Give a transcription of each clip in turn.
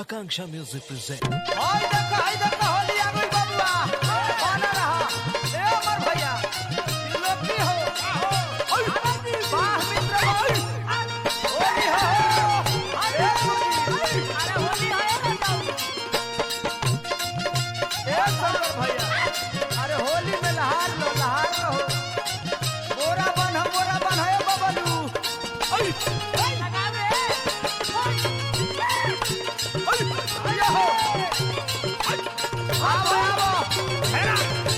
Akanksha Music presents. हाय देखो हाय देखो होली आ गई बबुआ बना रहा ए अमर भैया त्रिलोकी हो ओय वाह मित्र भाई होली हो अरे अरे होली है ए शंकर भैया अरे होली में लहार लो लहार लो बोरा बन हम बोरा बन है बबलू ओय ओय भैया हो आवो आवो हेरा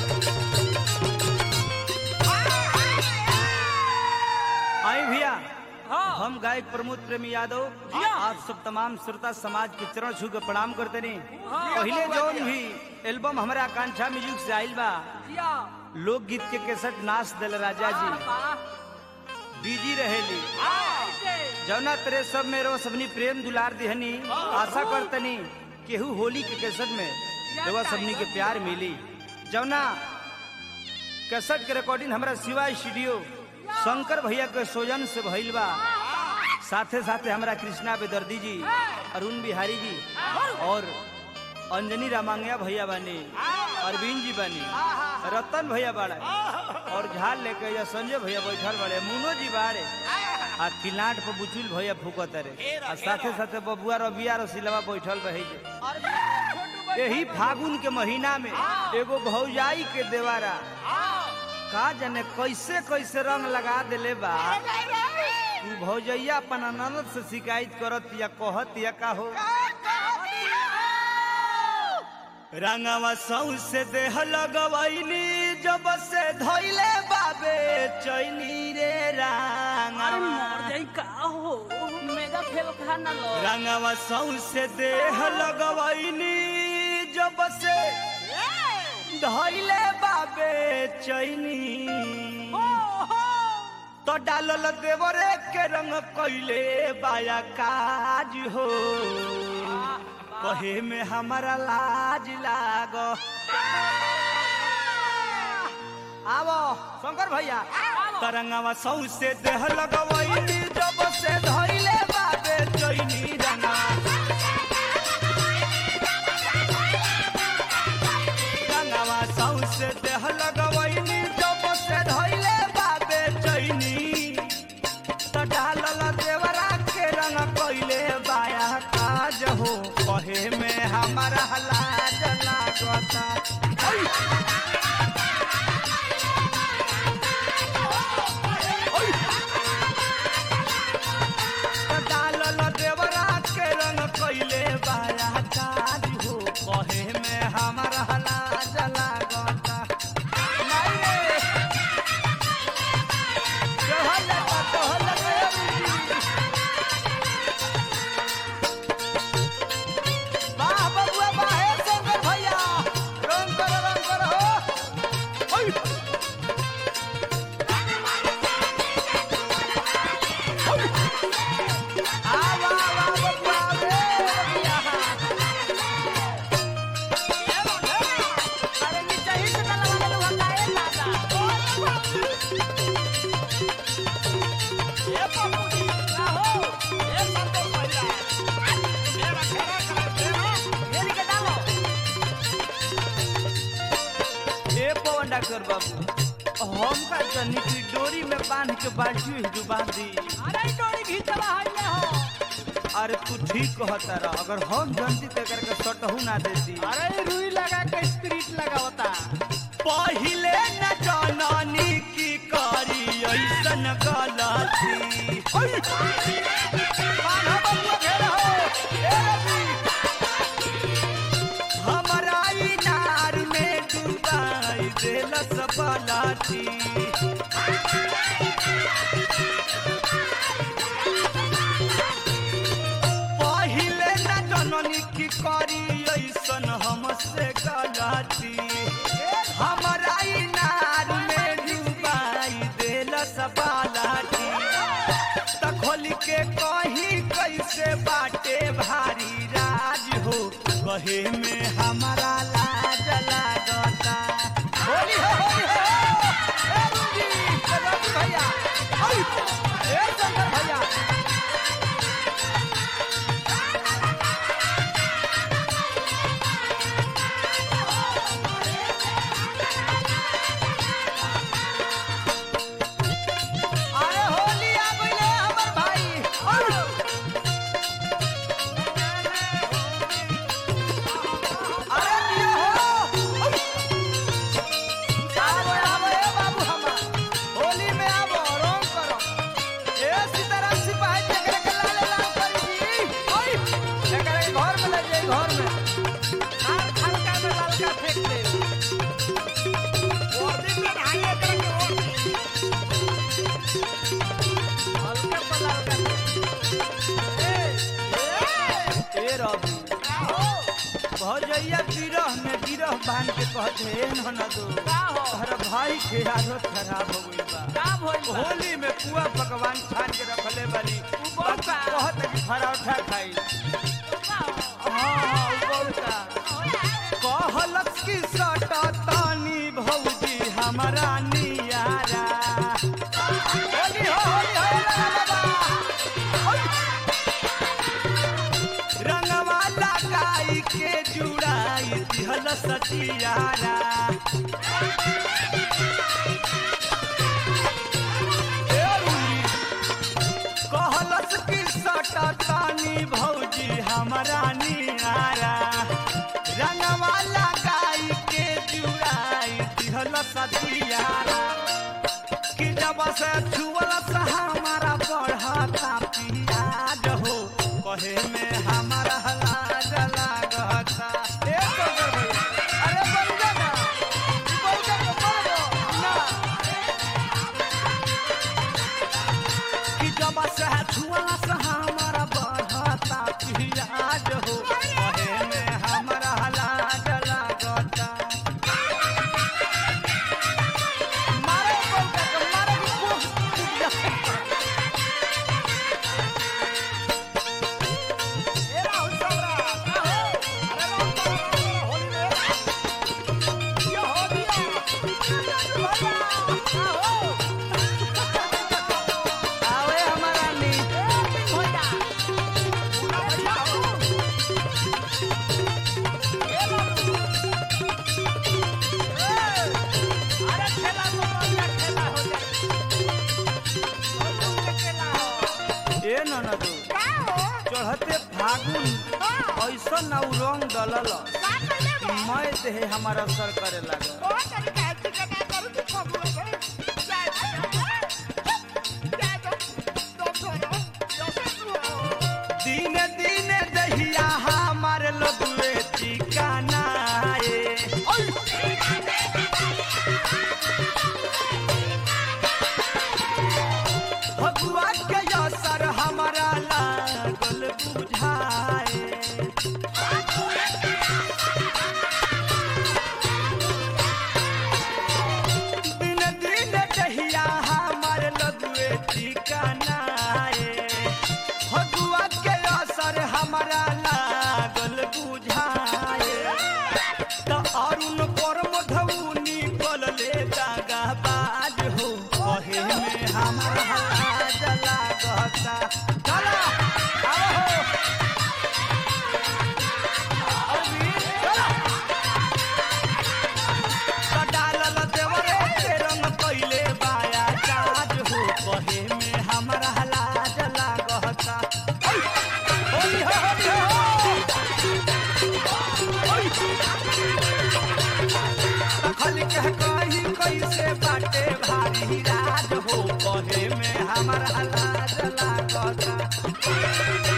आई भैया हम गायक प्रमोद प्रेमी यादव आप सब तमाम श्रोता समाज के चरण छू के प्रणाम करते नहीं पहले जौन भी एल्बम हमारे आकांक्षा म्यूजिक से आइल बा लोकगीत के केसट नाच दिल राजा जी बिजी रहेली जौना तेरे सब में रो सबनी प्रेम दुलार दिहनी आशा करतनी केहू होली के केसट में देवा सबनी के प्यार मिली जौना कैसेट के रिकॉर्डिंग हमारा शिवा स्टूडियो शंकर भैया के सोजन से भइल बा साथे साथे हमारा कृष्णा बेदर्दी जी अरुण बिहारी जी और अंजनी रामांगया भैया बानी अरविंद जी बानी रतन भैया बाड़ा और झाल लेके या संजय भैया बैठल बाड़े मुनो जी बाड़े आ किलाट पर बुचुल भैया फूकत रे आ साथे साथे बबुआ रबिया रसिलवा बैठल रहे जे यही फागुन के महीना में एगो भौजाई के देवारा का जाने कैसे कैसे रंग लगा देले बा तू भौजैया अपन ननद से शिकायत करत या कहत या का हो रंगवा सौ से देह लगवैनी जब से धैले बाबे चैनी रे रंगवा रंगवा सौ से देह लगवैनी जब से धैले बाबे चैनी तो डालल देवरे के रंग कैले बाया काज हो कहे में हमारा लाज लाग आवो शंकर भैया तरंगवा सौ से देह लगवैनी जब से धैले बाबे चैनी रंगा रंगवा सौ से देह लगवैनी जब से धैले बाबे चैनी तो डालल देवरा के रंग कैले बाया काज हो कहे में हमारा लाज लागता ओय! ओय! तो डालल देवरा के रंग कैले बाया काज हो कहे में हमारा लाज लागता नहीं रे तोहर लगा तोहर लगा ए बुद्धि। वाह बबुआ वाह हे शंकर भैया रंग करो रंग करो हो ओय। ओय। आ वाह वाह बबुआ रे बबुआ। अरे नीचे ही से लगा ले वहां काहे लागा ए पपुड़ी का हो ए संतोष भैया मेरा खेरा कर मेरी के डालो ए पवन डॉक्टर बाबू हम का जनी की डोरी में बांध के बाल्टी डुबा दी अरे डोरी घींचला है हो अरे तू ठीक कहता रह अगर हम जनती ते करके सटहू ना देती अरे रुई लगा के स्प्रिट लगावता पहिले न जननी की करी ऐसन गलती बान्हा बबुआ घेरा हो, ए रवि। हमरा इनार में डुबाई देलस पलाठी पहिले न जननी की करी ऐसन हमसे गलती हमरा इनार में डुबाई देलस पलाठी त खोल के कहीं कैसे बाटे भारी राज हो कहे में हमारा लाज लागता होली हो होली हो ए रुंजी, ए रवि भैया ओय, ए शंकर भैया घर में हार हल्का में ललका फेंक दे वर्दी में ढाई एकड़ के वर्दी हल्का पर ललका ए रवि का हो भौजैया गिरह में गिरह बांध के कहते हे ननदो का हो तोहरा भाई के आदत खराब हो गई बा का भइल बा? होली में पुआ पकवान छान के रखले बानी बहुत बा। कहत कि पराठा खाई हाँ हाँ उबौता कहलक कि सटा तानी भौजी हमारा नियारा होली हो होली हो ला ला ला। रंगवा लगाई के जुड़ाई दिहल सचियारा ए रुली, कहलस कि सटा तानी भौजी हमारा नियारा रंगवा लगाई के जुड़ाई दिहल सचियारा कि जब से छुअल से हमारा बढ़ता पियाज हो कहे में हमारा लाज लागता ए बंगर भाई, अरे बंगा ना ई बंगा के मर गो ना कि जब से छुअल से हमारा बढ़ता पियाज हो कहे में हमारा लाज लागता मारे बंगा के मारे की कोख टूट जाए ए राहुल चौरा का हो अरे राहुल चौरा होली में ये होली आवे हमारा नी पूरा भैया हो ए बाबू अरे खेला तो बढ़िया खेला हो जाए खेला हो ए ननदो का हो चढ़ते फागुन ऐसा ना उ रंग डलल का करले बा मैं देहे हमारा असर करे लागल ओ तरी का चिकन का करू तू खबू है जा जा जा तो छोरो यो से तू हो दिन दिन दहिया हमार लगुए ठिकाना ए भगुआ के असर हमारा लागल बुझाए दिन दिन दहिया हमार लगुए ठिकाना ए भगुआ के असर हमारा लागल बुझाए त अरुण पर मधुनी कलले दागा बाज हो कहे में हमारा लाज लागता चला आओ हो अरविंद, चला। त डालल देवरे के रंग कइले बाया काज हो कहे में हमारा लाज लागता ओइ, होली हो होली हो तखल कह कही कैसे बाटे भारी राज हो कहे में हमारा लाज लागता